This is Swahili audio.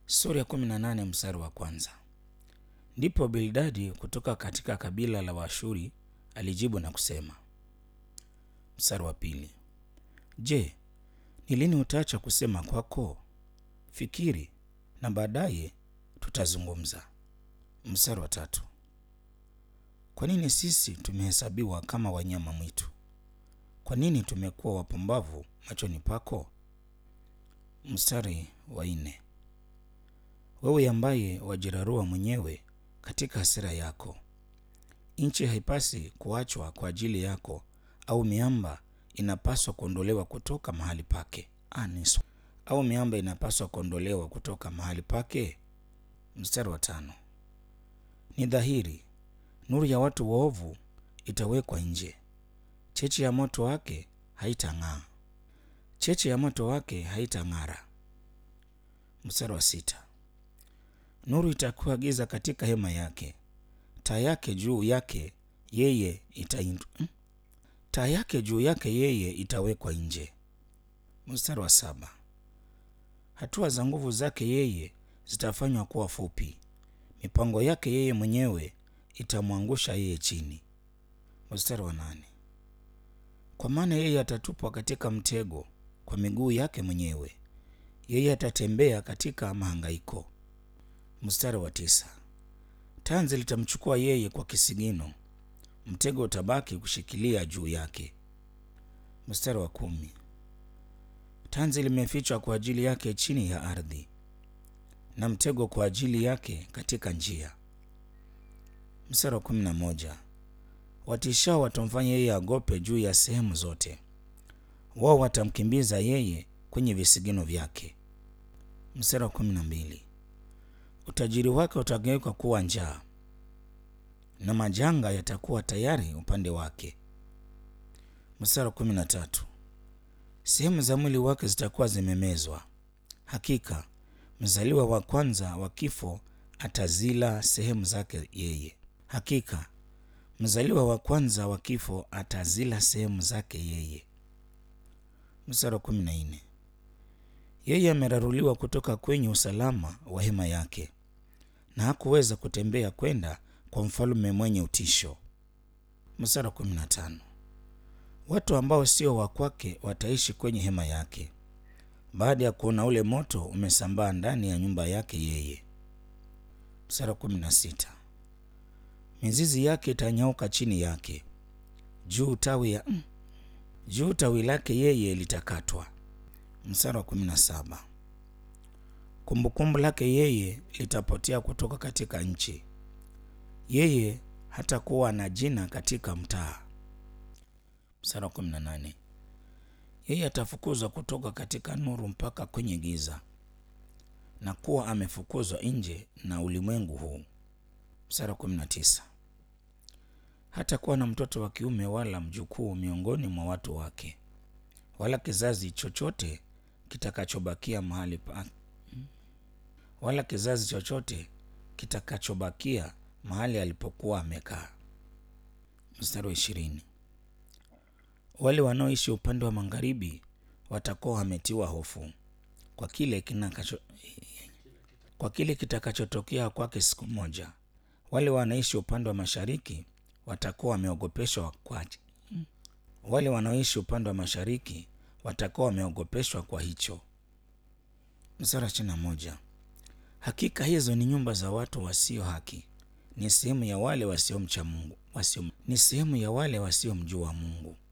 Sura ya kumi na nane mstari wa kwanza. Ndipo Bildadi kutoka katika kabila la Waashuri alijibu na kusema. Mstari wa pili. Je, ni lini utaacha kusema kwako? Fikiri na baadaye tutazungumza. Mstari wa tatu. Kwa nini sisi tumehesabiwa kama wanyama mwitu? Kwa nini tumekuwa wapumbavu machoni pako? Mstari wa nne. Wewe ambaye wajirarua mwenyewe katika hasira yako, nchi haipasi kuachwa kwa ajili yako, au miamba inapaswa kuondolewa kutoka mahali pake? Anis. Au miamba inapaswa kuondolewa kutoka mahali pake? Mstari wa tano. Ni dhahiri nuru ya watu waovu itawekwa nje, cheche ya moto wake haitang'aa, cheche ya moto wake haitang'ara. Mstari wa sita. Nuru itakuwa giza katika hema yake, taa yake juu yake yeye itaindu, taa yake juu yake yeye itawekwa nje. Mstari wa saba. Hatua za nguvu zake yeye zitafanywa kuwa fupi, mipango yake yeye mwenyewe itamwangusha yeye chini. Mstari wa nane. Kwa maana yeye atatupwa katika mtego kwa miguu yake mwenyewe, yeye atatembea katika mahangaiko. Mstari wa tisa. Tanzi litamchukua yeye kwa kisigino, mtego utabaki kushikilia juu yake. Mstari wa kumi. Tanzi limefichwa kwa ajili yake chini ya ardhi, na mtego kwa ajili yake katika njia. Mstari wa kumi na moja. Watishao watamfanya yeye agope juu ya sehemu zote, wao watamkimbiza yeye kwenye visigino vyake. Mstari wa kumi na mbili. Utajiri wake utageuka kuwa njaa na majanga yatakuwa tayari upande wake. Mstari wa kumi na tatu. Sehemu za mwili wake zitakuwa zimemezwa, hakika mzaliwa wa kwanza wa kifo atazila sehemu zake yeye, hakika mzaliwa wa kwanza wa kifo atazila sehemu zake yeye. Mstari wa kumi na nne. Yeye ameraruliwa kutoka kwenye usalama wa hema yake, na hakuweza kutembea kwenda kwa mfalme mwenye utisho. Mstari wa kumi na tano. Watu ambao sio wa kwake wataishi kwenye hema yake, baada ya kuona ule moto umesambaa ndani ya nyumba yake yeye. Mstari wa kumi na sita. Mizizi yake itanyauka chini yake, juu tawi ya mm, juu tawi lake yeye litakatwa. Mstari wa kumi na saba. Kumbukumbu lake yeye litapotea kutoka katika nchi, yeye hatakuwa na jina katika mtaa. Mstari wa kumi na nane. Yeye atafukuzwa kutoka katika nuru mpaka kwenye giza, na kuwa amefukuzwa nje na ulimwengu huu. Mstari wa kumi na tisa. Hatakuwa na mtoto wa kiume wala mjukuu miongoni mwa watu wake, wala kizazi chochote kitakachobakia mahali pa wala kizazi chochote kitakachobakia mahali alipokuwa amekaa. Mstari wa ishirini. Wale wanaoishi upande wa magharibi watakuwa wametiwa hofu kwa kile kinakacho, kwa kile kitakachotokea kwake siku moja. Wale wanaishi upande wa mashariki watakuwa wameogopeshwa kwa wale wanaoishi upande wa mashariki watakuwa wameogopeshwa kwa hicho. Mstari wa ishirini na moja. Hakika hizo ni nyumba za watu wasio haki, ni sehemu ya wale wasiomcha Mungu, wasio ni sehemu ya wale wasiomjua Mungu.